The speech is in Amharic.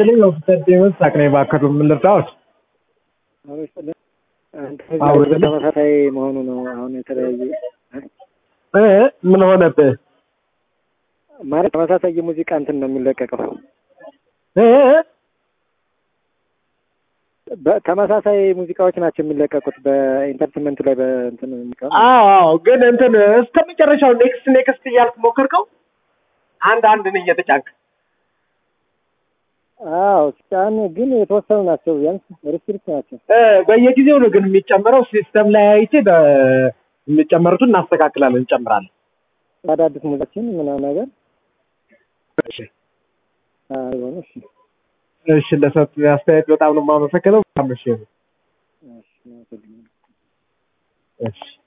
ይስጥልኝ ኦፊሰር ዴሞስ ሳቅኔ ባከቱ ምን ልርዳዎት? አዎ፣ ተመሳሳይ መሆኑ ነው። አሁን የተለያየ እ ምን ሆነብህ? ማለት ተመሳሳይ የሙዚቃ እንትን ነው የሚለቀቀው። እ ተመሳሳይ ሙዚቃዎች ናቸው የሚለቀቁት በኢንተርቴንመንቱ ላይ በእንትን ሙዚቃ አዎ አዎ፣ ግን እንትን እስከ መጨረሻው ኔክስት ኔክስት እያልክ ሞከርከው? አንድ አንድን እየተጫንክ አዎ ጫን ግን የተወሰኑ ናቸው። ቢያንስ ሪስትሪክት ናቸው። እ በየጊዜው ነው ግን የሚጨምረው። ሲስተም ላይ አይቼ በ- የሚጨመሩትን እናስተካክላለን፣ እንጨምራለን። አዳዲስ ሙዚቃችን ምናምን ነገር እሺ አይሆኑ እሺ እሺ፣ ለሰጥ አስተያየት በጣም ነው የማመሰግነው። እሺ እሺ እሺ